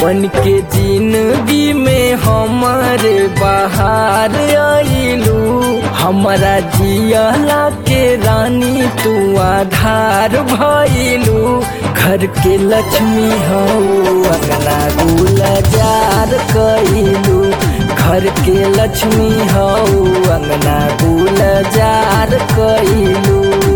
बन के जिंदगी में हमारे बाहर आइलू हमारा जियला के रानी तू आधार भइलू घर के लक्ष्मी हो अगला गुलजार कइलू घर के लक्ष्मी हो अंगना गुलजार कइलू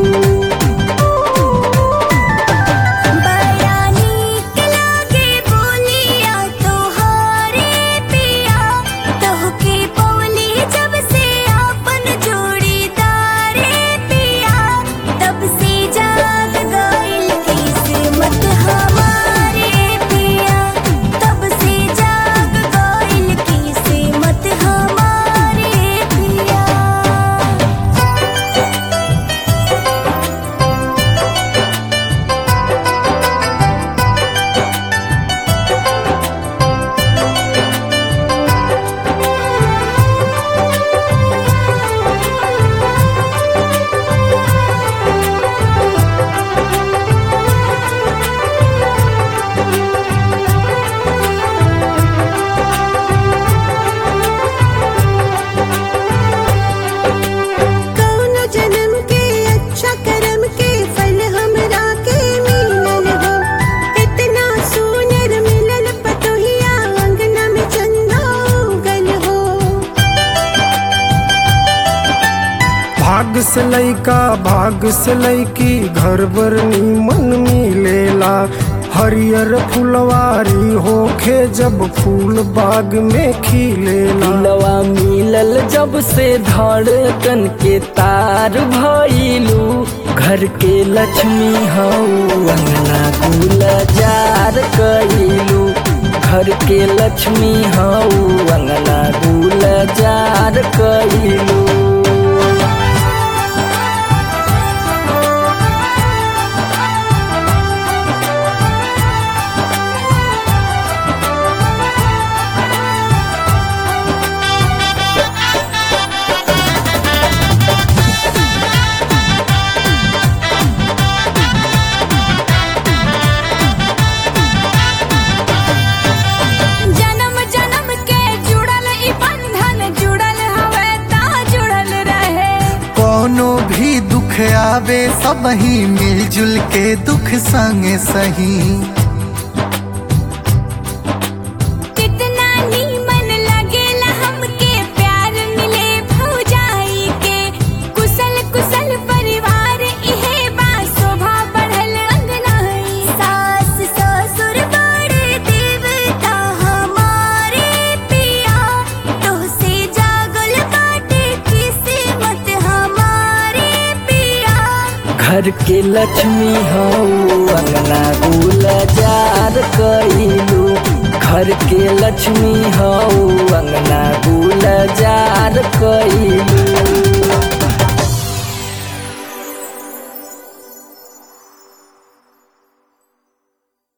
बयानी के लागे बोलिया तोहारे पिया तोहके पौली जब से आपन जोड़ीदारे पिया तब से जाग गइल किस्मत हमारे पिया तब से जाग गइल किस्मत हमारे पिया कौनो जन्म के अच्छा कर्म के फल हमरा के मिलल हो इतना सुनर मिलल पतोहिया अंगना में चंदा उगल हो भाग से लैका भाग से लैकी घर बर मन मिलेला हरियर फुलवारी होखे जब फूल बाग में खिलेला दिलवा मिलल जब से धड़कन के तार भइलू घर के लक्ष्मी हो अंगना गुलजार कइलू घर के लक्ष्मी हो अंगना गुलजार कइलू जन्म जन्म के जुड़ल ई बंधन जुड़ल हवे ता जुड़ल रहे कोनो भी दुख आवे सब ही मिलजुल के दुख संगे सही कितना नीमन लगेला हमके प्यार मिले भौजाई के कुशल कुशल परिवार इहे बा शोभा बढ़ल अंगनाई सास ससुर बड़े देवता हमारे पिया तोहसे जागल बाटे किस्मत हमारे पिया घर के लक्ष्मी हो अंगना गुलजार कइलू घर के लक्ष्मी हो